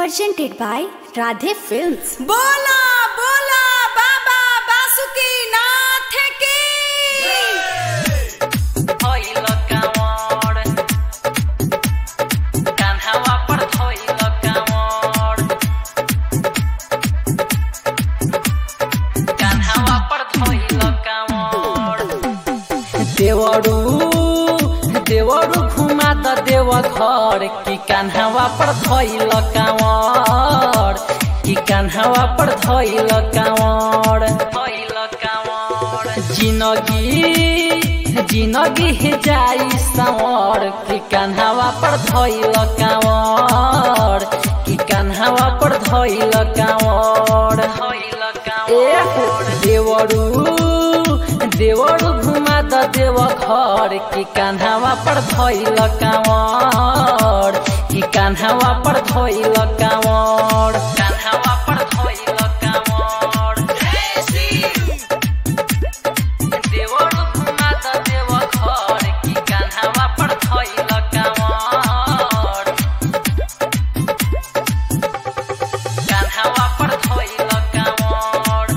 presented by Radhe Films. बोला बोला बाबा बासुकी नाथ की धोइल काँवर कान्हावा पर धोइल काँवर कान्हावा पर धोइल काँवर देवरू देवरू घुमा त देव घर कि कान्हावा पर धोइल काँवर कि कान्हावा पर धोइल काँवर धोइल काँवर जिनगी जिनगी जाई सावर कि कान्हावा पर धोइल काँवर कि कान्हावा पर धोइल काँवर धोइल काँवर देवरू देवरू घुमा द देव घर कि कान्हावा पर धोइल काँवर कि कान्हावा पर धोइल काँवर कान्हावा पर धोइल काँवर देवरू घुमा द देव घर कि कान्हावा पर धोइल काँवर कान्हावा पर धोइल काँवर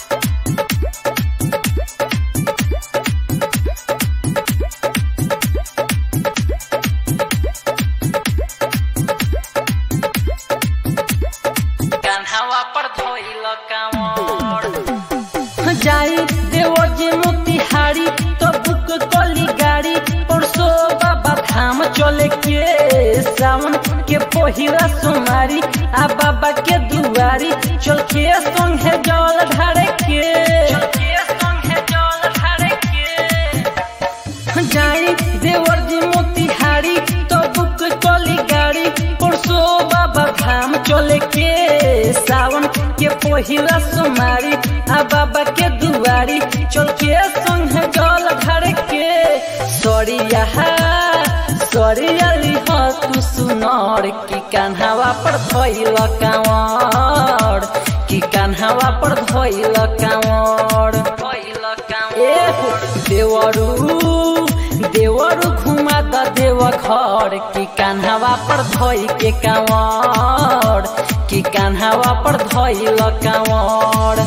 कान्हावा पर धोइल काँवर जाई देवर जी मोतिहारी तो बुक कली गाड़ी परसो बाबा धाम चले के सावन के पहिला सोमारी आ बाबा के दुआरी चल के संग है जल ढारे के चल के संग है जल ढारे के जाई देवर जी मोतिहारी तो बुक कली गाड़ी परसो बाबा धाम चले के सावन के पहिला सोमारी आ बाबा के दुआरी चल के संग जल घर के सरिया सरिया लिह तू सुनर कि कान्हावा पर धोइल काँवर कि कान्हावा पर धोइल काँवर धोइल काँवर देवरू देवरू घुमा द देव घर कि कान्हावा पर धोइ के काँवर कि कान्हावा पर धोइल काँवर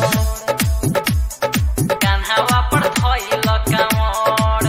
कान्हावा पर धोइल काँवर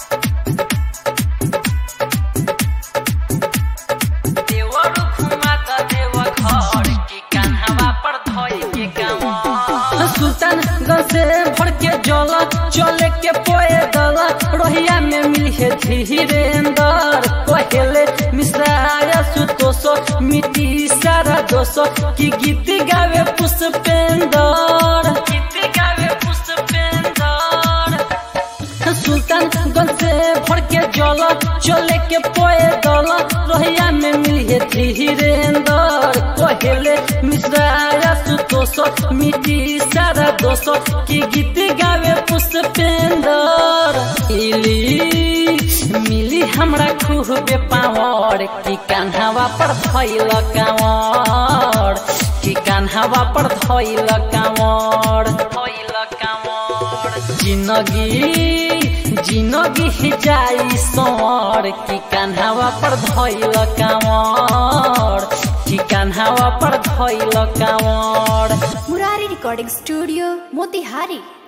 देवरू घुमा द देव घर कि कान्हावा पर धोइ के काँवर सुल्तान से भर के जल चले के पोए दल रोहिया में मिले धीरेन्द्र कहेले मिश्राया सुतोष मिट्टी सारा दोष की गीत गावे पुष्पेंदर गीत गावे पुष्पेंदर सुल्तान से भर के जल चले के पोए दल रोहिया में मिले धीरेन्द्र कहेले मिश्राया सुतोष मिट्टी सारा दोष की गीत गावे पुष्पेंदर इली मिली हमरा खूबे पावर कि कान्हावा पर धैल काँवर कि कान्हावा पर धैल काँवर धैल काँवर जिनगी जिनगी जाई सवर कि कान्हावा पर धैल काँवर कि कान्हावा पर धैल काँवर Murari Recording Studio, Motihari.